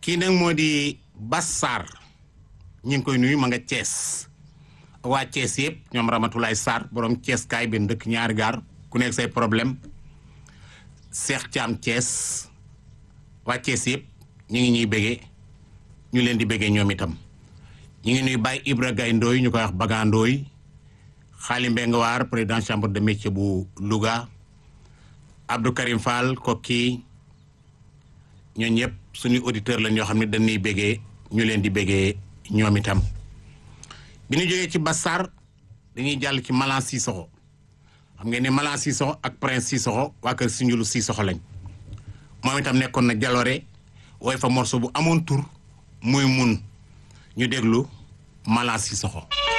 kii nag moo di Bas Sarr ñu ngi koy nuyu ma nga Thiès waa Thiès yëpp ñoom Ramatulaay Sarr borom Thiès kaay benn dëkk ñaari gaar ku nekk say problème Cheikh Thiam Thiès waa Thiès yëpp ñu ngi ñuy béggee ñu leen di béggee ñoom itam ñu ngi nuy Baye Ibra Gaye Ndooy ñu koy wax Baga Ndooy Xaali Mbeng Waar président chambre de métier bu Louga Abdou Karim Fall kokki ñooñu ñëpp suñuy auditeur lañ ñoo xam ne dañuy béggee ñu leen di béggee ñoom itam bi ñu jógee ci Bassar dañuy jàll ci Malan Sissoko xam ngeen ne Malan Sissoko ak Prince Sissoko waa kër Sindiulu Sissoko lañ moom itam nekkoon na jaloore wooy fa morceau bu amoon tur muy mun ñu déglu Malan Sissoko